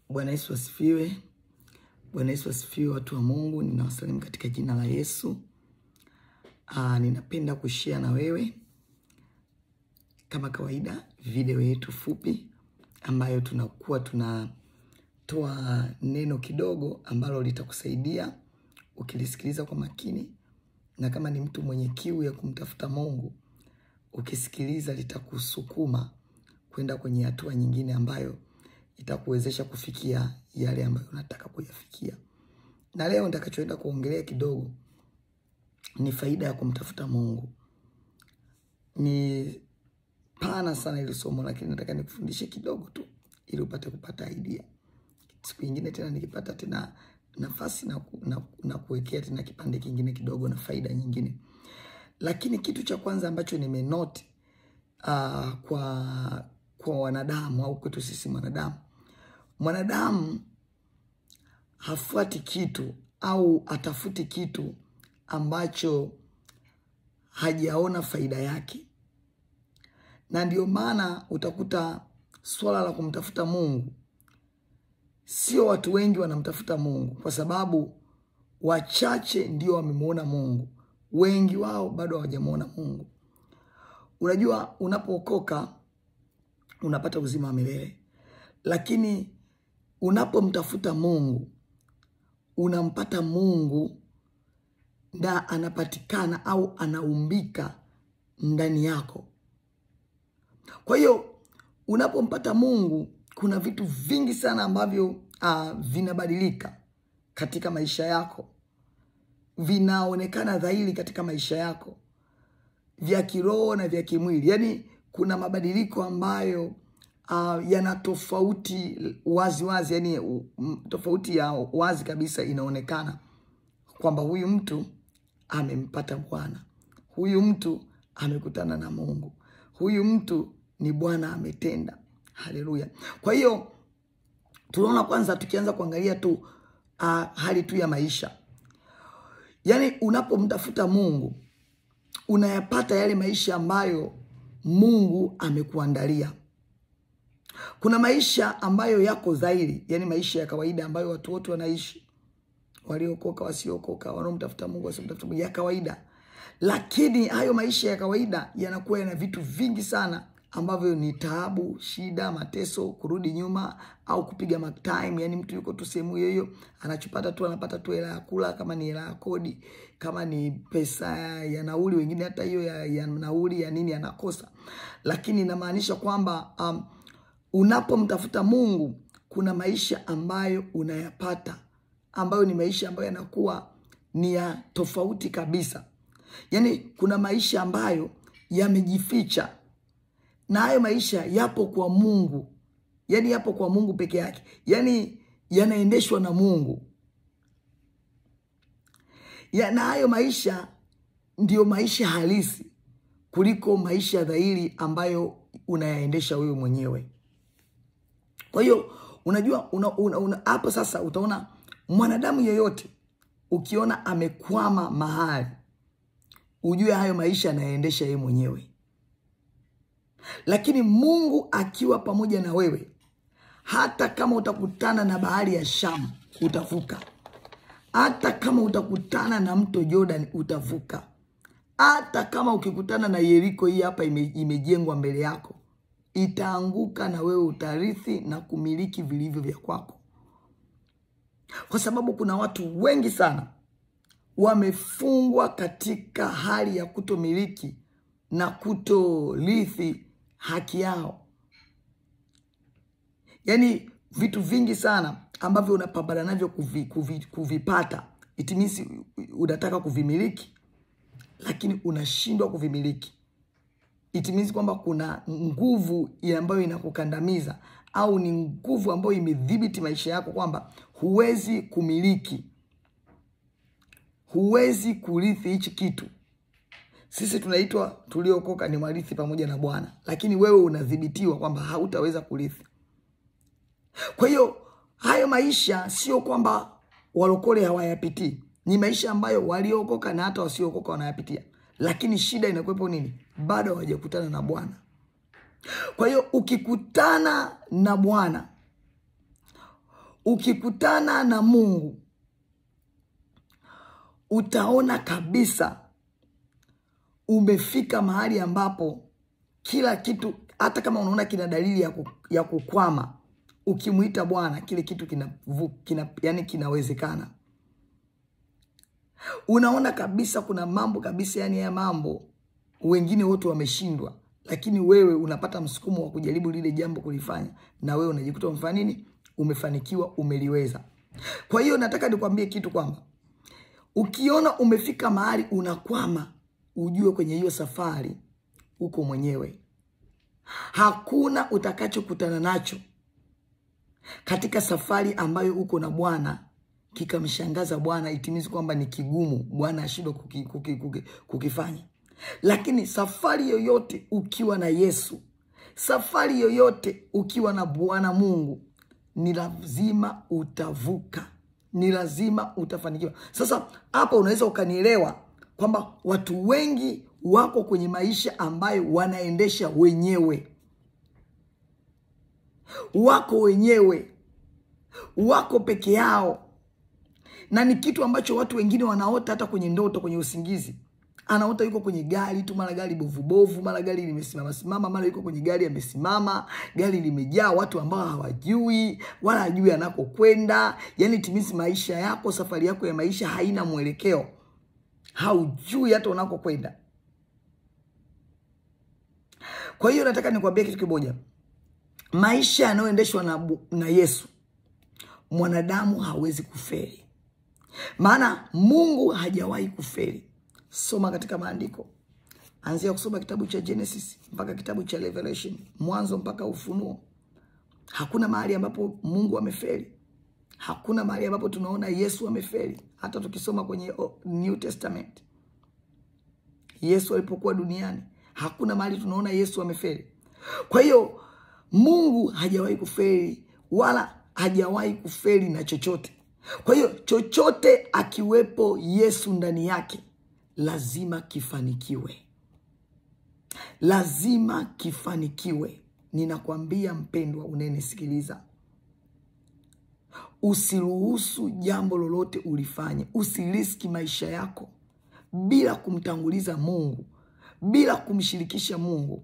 Bwana Yesu asifiwe. Bwana Yesu asifiwe, watu wa Mungu, ninawasalimu katika jina la Yesu. Aa, ninapenda kushare na wewe kama kawaida video yetu fupi ambayo tunakuwa tunatoa neno kidogo ambalo litakusaidia ukilisikiliza kwa makini, na kama ni mtu mwenye kiu ya kumtafuta Mungu, ukisikiliza litakusukuma kwenda kwenye hatua nyingine ambayo itakuwezesha kufikia yale ambayo unataka kuyafikia. Na leo nitakachoenda kuongelea kidogo ni faida ya kumtafuta Mungu. Ni pana sana ili somo, lakini nataka nikufundishe kidogo tu ili upate kupata idea. Siku nyingine tena nikipata tena nafasi na, ku, na, na kuwekea tena kipande kingine kidogo na faida nyingine. Lakini kitu cha kwanza ambacho nimenote uh, kwa kwa wanadamu au kwetu sisi mwanadamu, mwanadamu hafuati kitu au atafuti kitu ambacho hajaona faida yake, na ndio maana utakuta swala la kumtafuta Mungu, sio watu wengi wanamtafuta Mungu, kwa sababu wachache ndio wamemwona Mungu, wengi wao bado hawajamwona Mungu. Unajua, unapookoka unapata uzima wa milele, lakini unapomtafuta Mungu unampata Mungu na anapatikana au anaumbika ndani yako. Kwa hiyo unapompata Mungu kuna vitu vingi sana ambavyo uh, vinabadilika katika maisha yako, vinaonekana dhahiri katika maisha yako vya kiroho na vya kimwili. Yaani kuna mabadiliko ambayo uh, yana tofauti wazi wazi, yani um, tofauti ya wazi kabisa inaonekana kwamba huyu mtu amempata Bwana, huyu mtu amekutana na Mungu, huyu mtu ni Bwana ametenda. Haleluya! Kwa hiyo tunaona kwanza, tukianza kuangalia tu uh, hali tu ya maisha, yaani unapomtafuta Mungu unayapata yale maisha ambayo Mungu amekuandalia. Kuna maisha ambayo yako dhahiri, yani maisha ya kawaida ambayo watu wote wanaishi, waliokoka, wasiokoka, wanaomtafuta Mungu, wasiomtafuta Mungu, ya kawaida. Lakini hayo maisha ya kawaida yanakuwa yana vitu vingi sana ambavyo ni taabu, shida, mateso, kurudi nyuma au kupiga mark time. Yani mtu yuko tu sehemu hiyo hiyo, anachopata tu anapata tu hela ya kula, kama ni hela ya kodi, kama ni pesa ya nauli, wengine hata hiyo ya, ya nauli ya nini anakosa. Lakini inamaanisha kwamba um, unapomtafuta Mungu kuna maisha ambayo unayapata ambayo ni maisha ambayo yanakuwa ni ya tofauti kabisa. Yani kuna maisha ambayo yamejificha na hayo maisha yapo kwa Mungu, yani yapo kwa Mungu peke yake, yani yanaendeshwa na Mungu ya, na hayo maisha ndiyo maisha halisi kuliko maisha dhahiri ambayo unayaendesha wewe mwenyewe. Kwa hiyo unajua hapo una, una, una, sasa utaona mwanadamu yeyote ukiona amekwama mahali, ujue hayo maisha anayaendesha yeye mwenyewe lakini Mungu akiwa pamoja na wewe, hata kama utakutana na bahari ya Shamu utavuka, hata kama utakutana na mto Jordan utavuka, hata kama ukikutana na Yeriko hii hapa ime, imejengwa mbele yako itaanguka, na wewe utarithi na kumiliki vilivyo vya kwako, kwa sababu kuna watu wengi sana wamefungwa katika hali ya kutomiliki na kutorithi haki yao. Yaani vitu vingi sana ambavyo unapambana navyo kuvi, kuvi, kuvipata, it means unataka kuvimiliki lakini unashindwa kuvimiliki. It means kwamba kuna nguvu ambayo inakukandamiza au ni nguvu ambayo imedhibiti maisha yako, kwamba huwezi kumiliki, huwezi kurithi hichi kitu. Sisi tunaitwa tuliokoka ni warithi pamoja na Bwana, lakini wewe unadhibitiwa kwamba hautaweza kurithi. Kwa hiyo hayo maisha sio kwamba walokole hawayapitii, ni maisha ambayo waliokoka na hata wasiookoka wanayapitia, lakini shida inakuwepo nini? Bado hawajakutana na Bwana. Kwa hiyo ukikutana na Bwana ukikutana na Mungu utaona kabisa umefika mahali ambapo kila kitu, hata kama unaona kina dalili ya, ku, ya kukwama, ukimwita Bwana kile kitu kina, kina, yani kinawezekana. Unaona kabisa kuna mambo kabisa, yani haya mambo wengine wote wameshindwa, lakini wewe unapata msukumo wa kujaribu lile jambo kulifanya, na wewe unajikuta umefanya nini? Umefanikiwa, umeliweza. Kwa hiyo nataka nikwambie kitu kwamba ukiona umefika mahali unakwama, ujue kwenye hiyo safari uko mwenyewe. Hakuna utakachokutana nacho katika safari ambayo uko na Bwana kikamshangaza Bwana itimizi kwamba ni kigumu, Bwana ashindwa kuki, kuki, kuki, kukifanya. Lakini safari yoyote ukiwa na Yesu, safari yoyote ukiwa na Bwana Mungu, ni lazima utavuka, ni lazima utafanikiwa. Sasa hapa unaweza ukanielewa kwamba watu wengi wako kwenye maisha ambayo wanaendesha wenyewe, wako wenyewe, wako peke yao, na ni kitu ambacho watu wengine wanaota hata kwenye ndoto, kwenye usingizi anaota yuko kwenye gari tu, mara gari bovubovu, mara gari limesimama simama, mara yuko kwenye gari amesimama, gari limejaa watu ambao hawajui wala hajui anakokwenda. Yani timizi maisha yako, safari yako ya maisha haina mwelekeo, haujui hata unakokwenda. Kwa hiyo nataka nikwambie kitu kimoja, maisha yanayoendeshwa na, na Yesu, mwanadamu hawezi kufeli, maana Mungu hajawahi kufeli. Soma katika maandiko, anzia kusoma kitabu cha Genesis mpaka kitabu cha Revelation, Mwanzo mpaka Ufunuo. Hakuna mahali ambapo Mungu amefeli, hakuna mahali ambapo tunaona Yesu amefeli. Hata tukisoma kwenye New Testament, Yesu alipokuwa duniani, hakuna mahali tunaona Yesu amefeli. Kwa hiyo Mungu hajawahi kufeli wala hajawahi kufeli na chochote. Kwa hiyo chochote akiwepo Yesu ndani yake lazima kifanikiwe, lazima kifanikiwe. Ninakwambia mpendwa, unayenisikiliza, usiruhusu jambo lolote ulifanye, usiriski maisha yako bila kumtanguliza Mungu, bila kumshirikisha Mungu.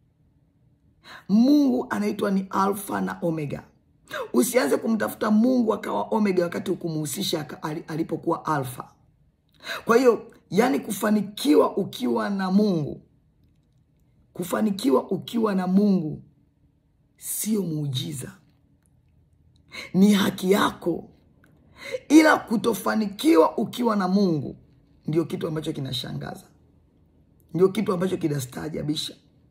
Mungu anaitwa ni Alfa na Omega. Usianze kumtafuta Mungu akawa Omega wakati ukumuhusisha alipokuwa Alfa. Kwa hiyo yaani, kufanikiwa ukiwa na Mungu, kufanikiwa ukiwa na Mungu sio muujiza, ni haki yako, ila kutofanikiwa ukiwa na Mungu ndio kitu ambacho kinashangaza, ndio kitu ambacho kinastaajabisha.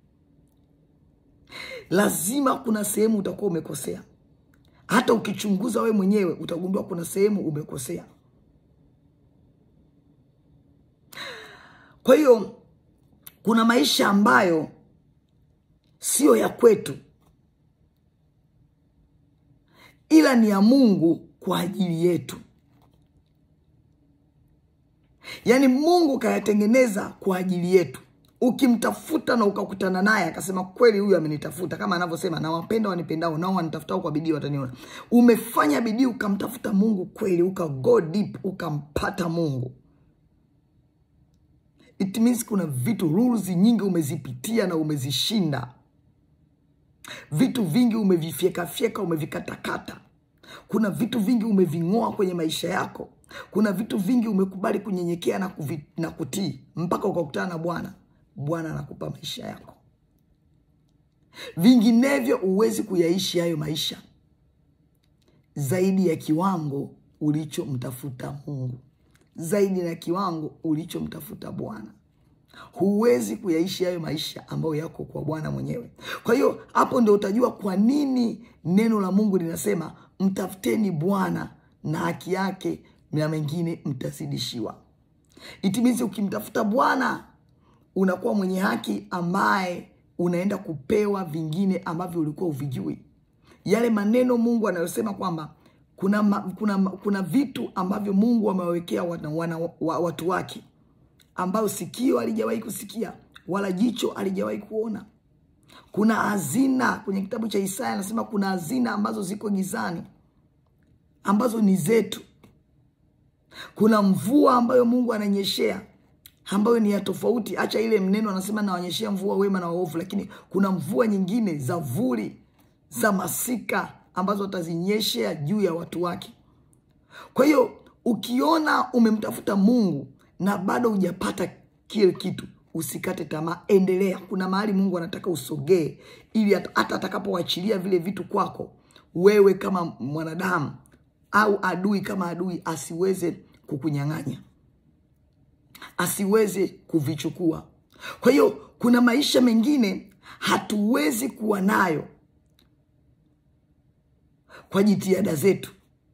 Lazima kuna sehemu utakuwa umekosea. Hata ukichunguza we mwenyewe utagundua kuna sehemu umekosea. Kwa hiyo kuna maisha ambayo siyo ya kwetu, ila ni ya Mungu kwa ajili yetu. Yaani Mungu kayatengeneza kwa ajili yetu. Ukimtafuta na ukakutana naye akasema kweli, huyu amenitafuta, kama anavyosema nawapenda wanipendao, nao wanitafutao kwa bidii wataniona. Umefanya bidii ukamtafuta Mungu kweli, uka go deep, ukampata Mungu. It means kuna vitu rules nyingi umezipitia na umezishinda, vitu vingi umevifyekafyeka, umevikatakata. Kuna vitu vingi umeving'oa kwenye maisha yako. Kuna vitu vingi umekubali kunyenyekea na, kuvi, na kutii mpaka ukakutana na Bwana. Bwana anakupa maisha yako, vinginevyo huwezi kuyaishi hayo maisha zaidi ya kiwango ulichomtafuta Mungu, zaidi ya kiwango ulichomtafuta Bwana. Huwezi kuyaishi hayo maisha ambayo yako kwa Bwana mwenyewe. Kwa hiyo hapo ndio utajua kwa nini neno la Mungu linasema mtafuteni Bwana na haki yake na mengine mtazidishiwa. Itimizi, ukimtafuta Bwana unakuwa mwenye haki ambaye unaenda kupewa vingine ambavyo ulikuwa uvijui. Yale maneno Mungu anayosema kwamba kuna, ma, kuna, kuna vitu ambavyo Mungu amewawekea watu wake ambayo sikio alijawahi kusikia wala jicho alijawahi kuona. Kuna hazina kwenye kitabu cha Isaya anasema kuna hazina ambazo ziko gizani ambazo ni zetu. Kuna mvua ambayo Mungu ananyeshea ambayo ni ya tofauti. Acha ile mneno anasema nawanyeshea mvua wema na waovu, lakini kuna mvua nyingine za vuli za masika ambazo atazinyeshea juu ya watu wake. Kwa hiyo ukiona umemtafuta Mungu na bado hujapata kile kitu, usikate tamaa, endelea. Kuna mahali Mungu anataka usogee, ili hata atakapoachilia vile vitu kwako, wewe kama mwanadamu au adui kama adui asiweze kukunyang'anya, asiweze kuvichukua. Kwa hiyo kuna maisha mengine hatuwezi kuwa nayo kwa jitihada zetu,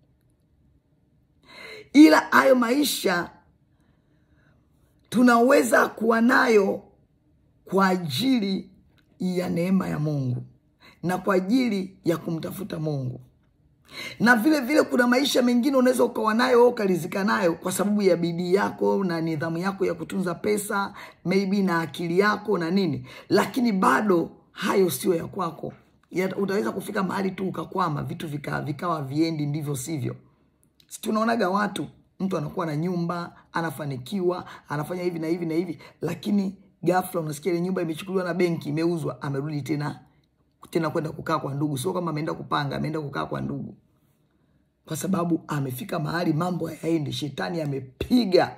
ila hayo maisha tunaweza kuwa nayo kwa ajili ya neema ya Mungu na kwa ajili ya kumtafuta Mungu. Na vile vile kuna maisha mengine unaweza ukawa nayo au ukarizika nayo kwa sababu ya bidii yako na nidhamu yako ya kutunza pesa, maybe na akili yako na nini, lakini bado hayo sio ya kwako. Ya, utaweza kufika mahali tu ukakwama, vitu vika, vikawa viendi ndivyo sivyo. Si tunaonaga watu mtu anakuwa na nyumba anafanikiwa anafanya hivi na hivi na hivi, lakini ghafla unasikia ile nyumba imechukuliwa na benki, imeuzwa, amerudi tena tena kwenda kukaa kwa ndugu. Sio kama ameenda kupanga, ameenda kukaa kwa ndugu, kwa sababu amefika mahali mambo hayaendi. Shetani amepiga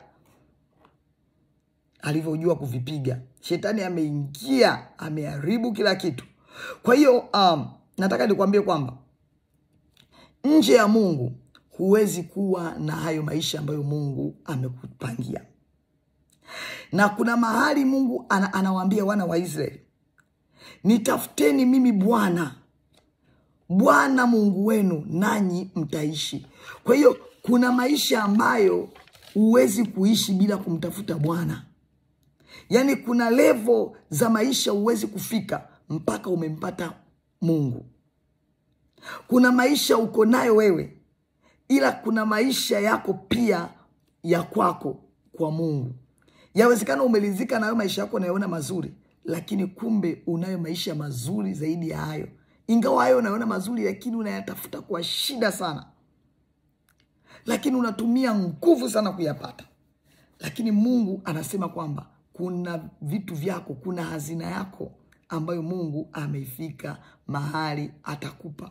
alivyojua kuvipiga. Shetani ameingia, ameharibu kila kitu. Kwa hiyo um, nataka nikwambie kwamba nje ya Mungu huwezi kuwa na hayo maisha ambayo Mungu amekupangia. Na kuna mahali Mungu ana, anawaambia wana wa Israeli, nitafuteni mimi Bwana, Bwana Mungu wenu, nanyi mtaishi. Kwa hiyo kuna maisha ambayo huwezi kuishi bila kumtafuta Bwana. Yaani kuna levo za maisha huwezi kufika mpaka umempata Mungu. Kuna maisha uko nayo wewe ila kuna maisha yako pia ya kwako kwa Mungu. Yawezekana umelizika nayo maisha yako unayoona mazuri, lakini kumbe unayo maisha mazuri zaidi ya hayo. Ingawa hayo unayoona mazuri, lakini unayatafuta kwa shida sana, lakini unatumia nguvu sana kuyapata. Lakini Mungu anasema kwamba kuna vitu vyako, kuna hazina yako ambayo Mungu ameifika mahali atakupa.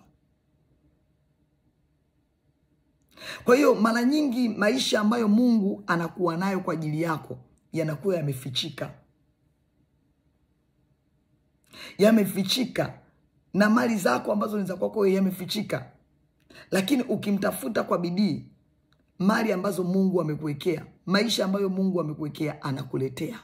Kwa hiyo mara nyingi maisha ambayo Mungu anakuwa nayo kwa ajili yako yanakuwa yamefichika, yamefichika, na mali zako ambazo ni za kwako yamefichika, lakini ukimtafuta kwa bidii, mali ambazo Mungu amekuwekea, maisha ambayo Mungu amekuwekea, anakuletea.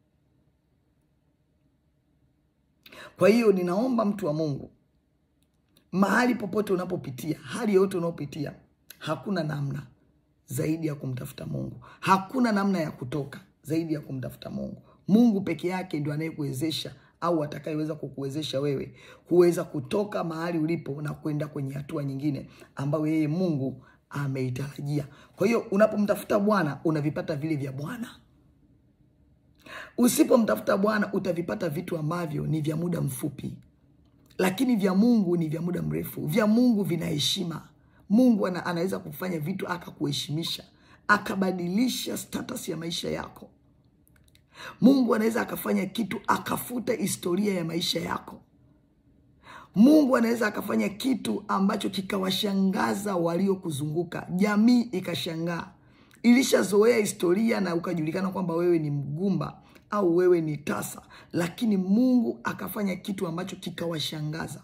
Kwa hiyo ninaomba mtu wa Mungu, mahali popote unapopitia, hali yoyote unaopitia hakuna namna zaidi ya kumtafuta Mungu. Hakuna namna ya kutoka zaidi ya kumtafuta Mungu. Mungu peke yake ndio anayekuwezesha au atakayeweza kukuwezesha wewe kuweza kutoka mahali ulipo na kwenda kwenye hatua nyingine ambayo yeye Mungu ameitarajia. Kwa hiyo unapomtafuta Bwana unavipata vile vya Bwana. Usipomtafuta Bwana utavipata vitu ambavyo ni vya muda mfupi, lakini vya Mungu ni vya muda mrefu. Vya Mungu vina heshima. Mungu ana, anaweza kufanya vitu akakuheshimisha, akabadilisha status ya maisha yako. Mungu anaweza akafanya kitu akafuta historia ya maisha yako. Mungu anaweza akafanya kitu ambacho kikawashangaza waliokuzunguka, jamii ikashangaa. Ilishazoea historia na ukajulikana kwamba wewe ni mgumba au wewe ni tasa, lakini Mungu akafanya kitu ambacho kikawashangaza.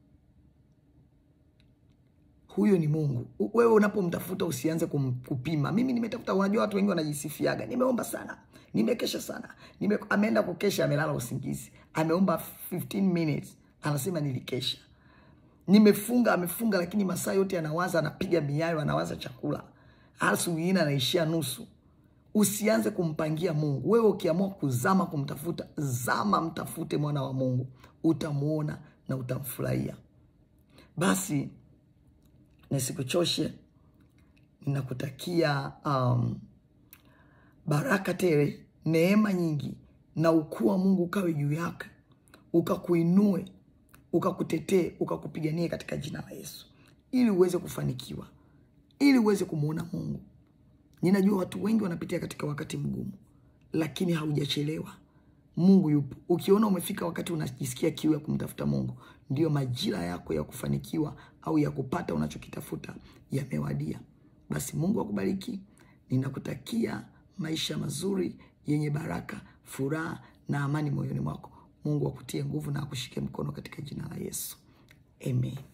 Huyo ni Mungu. Wewe unapomtafuta usianze kum, kupima. Mimi nimetafuta. Unajua watu wengi wanajisifiaga, nimeomba sana, nimekesha sana, nime, ameenda kukesha, amelala usingizi, ameomba 15 minutes, anasema nilikesha. Nimefunga, amefunga, lakini masaa yote anawaza, anapiga miayo, anawaza chakula, asubuhi anaishia nusu. Usianze kumpangia Mungu. Wewe ukiamua kuzama kumtafuta, zama, mtafute mwana wa Mungu, utamuona na utamfurahia. Basi nisikuchoshe, ninakutakia um, baraka tele, neema nyingi na ukuu wa Mungu ukawe juu yake, ukakuinue, ukakutetee, ukakupiganie katika jina la Yesu, ili uweze kufanikiwa, ili uweze kumwona Mungu. Ninajua watu wengi wanapitia katika wakati mgumu, lakini haujachelewa. Mungu yupo. Ukiona umefika wakati unajisikia kiu ya kumtafuta Mungu, ndiyo majira yako ya kufanikiwa au ya kupata unachokitafuta yamewadia. Basi Mungu akubariki. Ninakutakia maisha mazuri yenye baraka, furaha na amani moyoni mwako. Mungu akutie nguvu na akushike mkono katika jina la Yesu, amen.